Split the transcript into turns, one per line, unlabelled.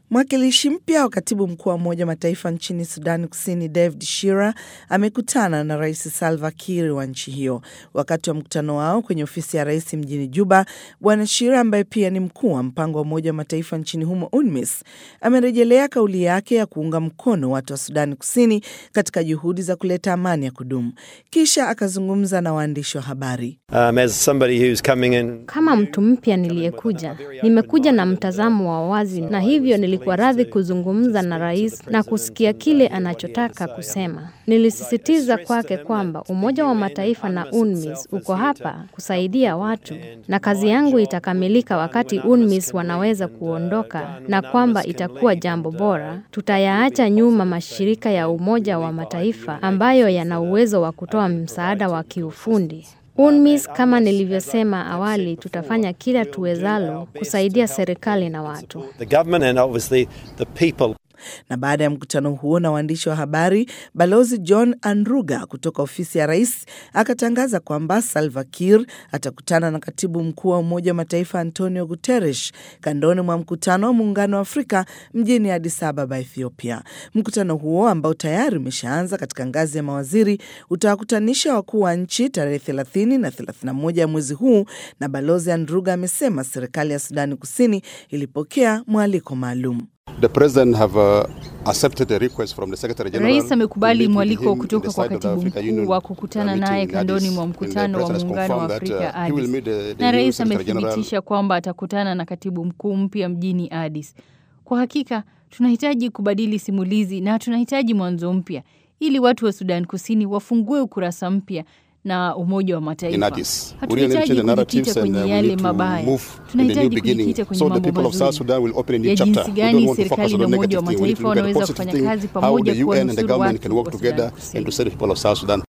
Mwakilishi mpya wa katibu mkuu wa Umoja wa Mataifa nchini Sudan Kusini, David Shira, amekutana na Rais Salva Kiir wa nchi hiyo. Wakati wa mkutano wao kwenye ofisi ya rais mjini Juba, Bwana Shira ambaye pia ni mkuu wa mpango wa Umoja wa Mataifa nchini humo UNMISS amerejelea kauli yake ya kuunga mkono watu wa Sudani Kusini katika juhudi za kuleta amani ya kudumu. Kisha akazungumza na waandishi wa habari.
Um, as somebody who's coming in...
Kama mtu mpya niliyekuja, nimekuja na mtazamo wa wazi, na hivyo nilikuwa radhi kuzungumza na rais na kusikia kile anachotaka kusema. Nilisisitiza kwake kwamba Umoja wa Mataifa na UNMISS uko hapa kusaidia watu, na kazi yangu itakamilika wakati UNMISS wanaweza kuondoka, na kwamba itakuwa jambo bora. Tutayaacha nyuma mashirika ya Umoja wa Mataifa ambayo yana uwezo wa kutoa msaada wa kiufundi. UNMISS kama nilivyosema awali, tutafanya kila tuwezalo kusaidia serikali na watu.
the government and obviously the people.
Na baada ya mkutano huo na waandishi wa habari, balozi John Andruga kutoka ofisi ya rais akatangaza kwamba Salva Kiir atakutana na katibu mkuu wa Umoja wa Mataifa Antonio Guterres kandoni mwa mkutano wa Muungano wa Afrika mjini Addis Ababa, Ethiopia. Mkutano huo ambao tayari umeshaanza katika ngazi ya mawaziri utawakutanisha wakuu wa nchi tarehe 30 na 31 ya mwezi huu, na balozi Andruga amesema serikali ya Sudani Kusini ilipokea mwaliko maalum.
The president have uh, accepted a request from the secretary general.
Rais amekubali
to meet with
mwaliko
him in
kutoka
the
kwa
side of the
katibu
African
mkuu
Union,
wa
uh,
kukutana
meeting
naye
in
kandoni
Addis.
mwa
And the
mkutano wa
president has
muungano wa
confirmed that,
Afrika
uh, he will
Addis.
meet the- the
Na
new
rais
secretary general.
amethibitisha kwamba atakutana na katibu mkuu mpya mjini Addis. Kwa hakika tunahitaji kubadili simulizi na tunahitaji mwanzo mpya ili watu wa Sudan Kusini wafungue ukurasa mpya na Umoja wa
in
Mataifa.
Addis. We really need to
Hatuhitaji
change the narratives
kujikita
and uh,
kwenye
we
yale
need to
mabaya,
move in the new
tunahitaji
beginning
kujikita kwenye
so the
mambo
people of South
mazuri
Sudan will open a new
ya
chapter.
jinsi
We
gani
don't want to focus
serikali
on
na
the
Umoja
negative
wa
thing. We need to
Mataifa
look at the
wanaweza
positive
kufanya
thing,
kazi
how
pamoja
the UN and the
kuwanusuru
government
watu
can work
wa Sudan
together
Kusini.
and to save the people of South Sudan.